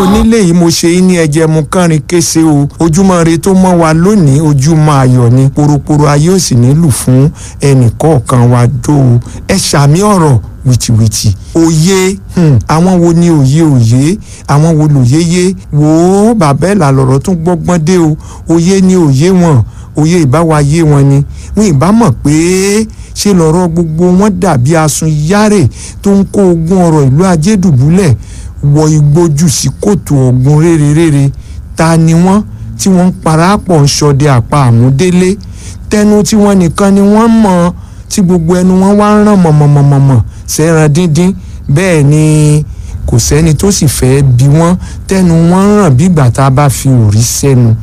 onílé yìí mo ṣe yín ní ẹjẹ mu kánrin kése o ojúmọ́ re tó mọ́ wa lónìí ojúmọ́ ayọ̀ ni poroporo ayé ò sì nílù fún ẹnì kọ̀ọ̀kan wa dó o ẹ ṣàmì ọ̀rọ̀ wìtìwìtì òye hmm, àwọn wo ni òye òye àwọn wo lòye yé wò ó bàbá ẹ̀ làlọ́rọ̀ tún gbọ́gbọ́n dé o òye ni òye wọn òye ìbáwa yé wọn ni wọn ìbá mọ̀ pé ṣe lọ́rọ̀ gbogbo wọn dàbí asun yáre tó ń kó ogún ọ̀rọ̀ ìlú ajé dùbúlẹ̀ wọ igbójú sí kòtò ọ̀gbun rérérére ta ni wọ́n tí wọ́n ń parapọ̀ ń ṣọdẹ àpá àmúdélé tẹnu tí wọ́n nìkan ni wọ́n mọ̀ tí gbogbo ẹnu wọn wá ń ràn mọ̀mọ̀mọ̀mọ̀ sẹ́ran díndín bẹ́ẹ̀ ni kò sẹ́ni tó sì fẹ́ bí wọ́n tẹnu wọn ń ràn bí ìgbà tá a bá fi òrí sẹ́nu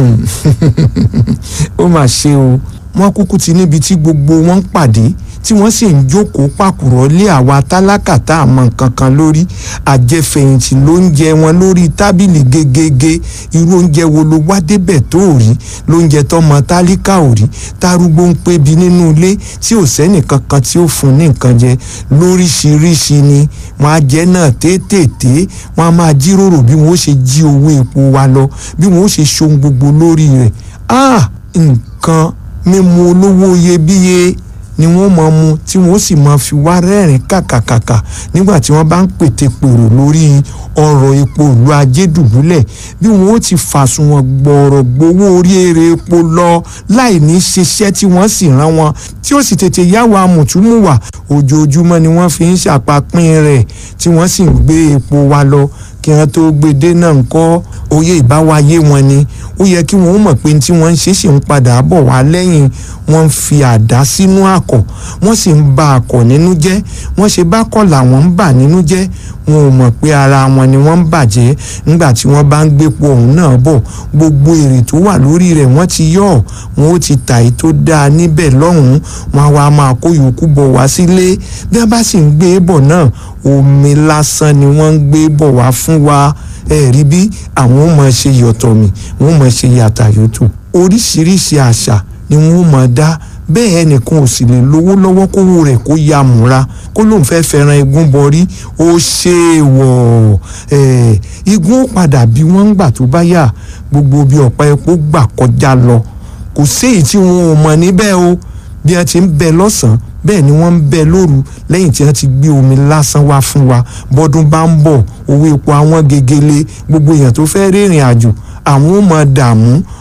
ó mà ṣe o wọ́n kúkú ti níbi tí gbogbo wọn ń pàdé tí wọ́n sì ń jókòó pàkúrọ̀ lé àwa tálákà tá a mọ nǹkan kan lórí àjẹfẹ̀yìntì ló ń jẹ wọn lórí tábìlì gegege irú oúnjẹ wo ló wá débẹ̀ tó ò rí lóúnjẹ tọmọ tálíkà ò rí tárúgbó ń pébi nínú ilé tí ò sẹ́nì kankan tí ó fún ní nǹkan jẹ lóríṣiríṣi ni wọ́n á jẹ náà téètéèté wọ́n á máa jíròrò bí wọ́n ó ṣe jí owó epo wa lọ bí wọ́n ó ṣe ṣohun gbogbo lórí rẹ̀ ah nǹkan mímu olówó iyebíye ni wọ́n máa mu tí wọ́n sì máa fi wá rẹ́rìn kàkàkàkà nígbà tí wọ́n bá ń pètè pèrò lórí ọ̀rọ̀ epo ìlú ajé dùbúlẹ̀ bí wọ́n ó ti fàsùnwọ̀n gbọ̀ọ̀rọ̀ gbowó orí èrè epo lọ láì ní ṣiṣẹ́ tí wọ́n sì rán wọn tí ó sì tètè yáwó amùtúmùwà ojoojúmọ́ ni wọ́n fi ń ṣàpapín rẹ̀ tí wọ́n sì ń gbé epo wa lọ kí wọ́n tó gbé dé náà ń kọ́ oyè ìbáwáyé wọn ni ó yẹ kí wọ́n mọ̀ pé tí wọ́n ń ṣe sì ń padà bọ̀ wá lẹ́yìn wọ́n ń fi àdá sínú àkọ̀ wọ́n sì ń ba àkọ̀ nínú jẹ́ wọ́n ṣe bá kọ̀ làwọn ń bà nínú jẹ́ wọn ò mọ̀ pé ara wọn ni wọ́n ń bàjẹ́ nígbà tí wọ́n bá ń gbépo ọ̀hún náà bọ̀ gbogbo èrè tó wà lórí rẹ̀ wọ́n ti yọ̀ wọn ó ti tà í tó dáa níbẹ̀ lọ́hùn-ún wọn á wá máa kó yòókù bọ̀ wá sílé bí wọ́n bá sì ń gbé bọ̀ náà omi lásán ni wọ́n ń gbé bọ̀ wá fún wa ẹ rí bí àwọn ò máa ṣe yọ̀tọ̀ mi wọ́n máa ṣe yàtà yòótù oríṣiríṣi àṣà ni wọ́n máa dá bẹ́ẹ̀ ẹnìkan ò sì lè lówó lọ́wọ́ kówó rẹ̀ kó ya múra kó lóun fẹ́ fẹ́ràn igun bọrí ó ṣe é wọ̀ ẹ̀ igun ó padà bí wọ́n ń gbà tó bá yà gbogbo bí ọ̀pá epo gbà kọjá lọ kò séyìí tí wọn ò mọ̀ níbẹ̀ o bí wọ́n ti ń bẹ lọ́sàn-án bẹ́ẹ̀ ni wọ́n ń bẹ lóru lẹ́yìn tí wọ́n ti gbé omi lásán wá fún wa bọ́dún bá ń bọ̀ owó epo àwọn gegele gbogbo èèyàn tó fẹ́ rìnrìn àjò àwọn ò mọ̀ dààmú